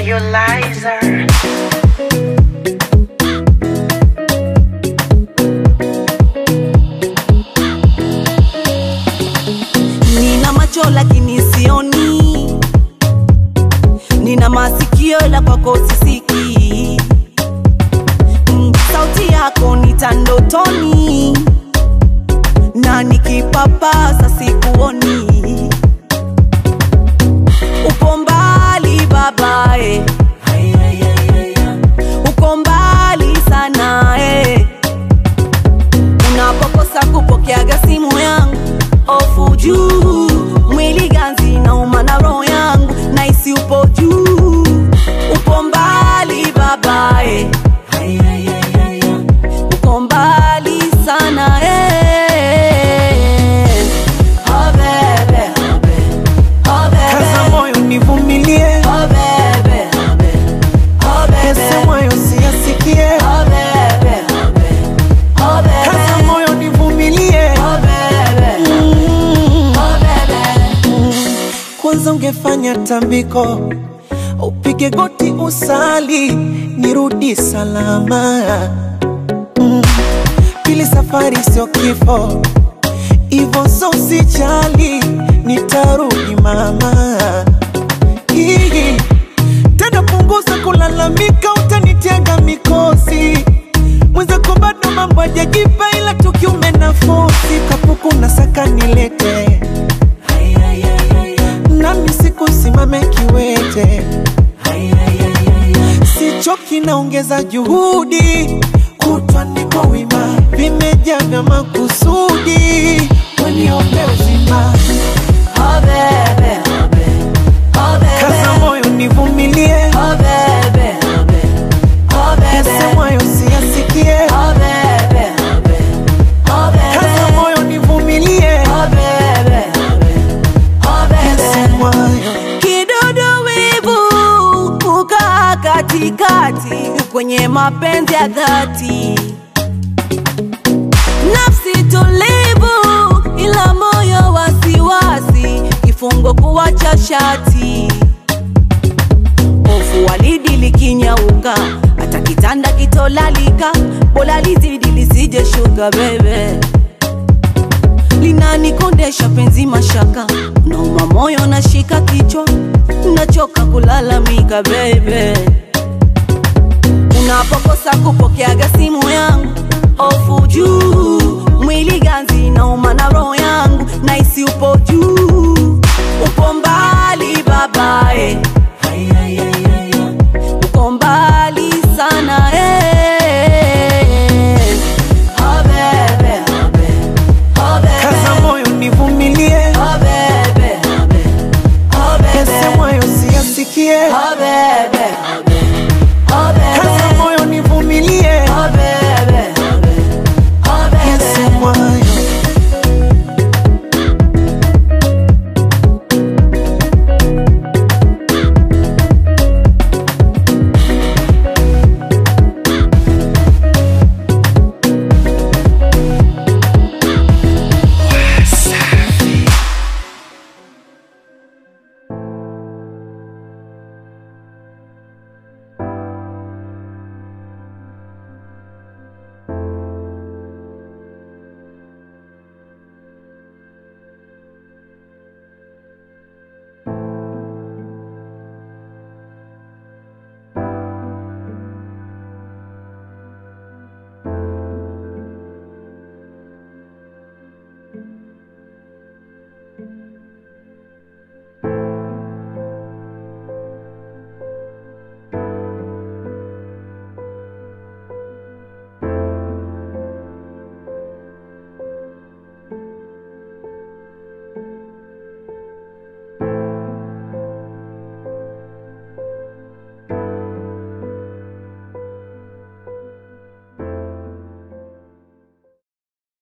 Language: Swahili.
nebulizer. Nina macho lakini sioni, nina masikio ila kwako sisiki. Mm, Sauti yako nitandotoni, na nikipapasa sikuoni. Upo mbali babae, uko mbali sana eh. Unapokosa kupokeaga simu yangu ofu juu, mwili ganzi nauma na roho yangu naisi upo juu, upo mbali babae, uko mbali sana eh. Oh bebe, oh bebe, Kaza moyo nivumilie, oh bebe, oh bebe, yasemwayo siyasikie. oh bebe, oh bebe, Kaza moyo nivumilie, oh bebe, oh bebe. kwanza ungefanya tambiko, upige goti usali, nirudi salama. Mm. Pili safari sio kifo, ivo so usijali, nitarudi mama. Hii. Tena punguza kulalamika, utanitega mikosi mwenzako bado mambo hajajipa, ila tukiume nafosi kapuku na saka nilete nami siku simame kiwete, sichoki naongeza juhudi, kutwa niko wima, vimejaa vya makusudi, waniombe uzima, Oh bebe, oh bebe, kaza moyo nivumilie, oh bebe, oh bebe, yasemwayo siyasikie, oh bebe, oh kaza bebe, moyo nivumilie, oh bebe, oh bebe. yasemwayo Kidudu wivu kukaa katikati kwenye mapenzi ya dhati, nafsi tulivu ila moyo wasiwasi, kifungo kuwacha shati, hofu walidi likinyauka, hata kitanda kitolalika, bora lizidi lisije shuka bebe linanikondesha penzi mashaka, nauma moyo nashika kichwa, nachoka kulalamika bebe. Unapokosa kupokeaga simu yangu, ofu juu, mwili ganzi nauma na roho yangu, naisi upo juu, upo mbali babae, uko mbali sana eh. Oh bebe, oh bebe. kaza moyo nivumilie, Oh baby, oh baby, yasemwayo siyasikie, oh baby,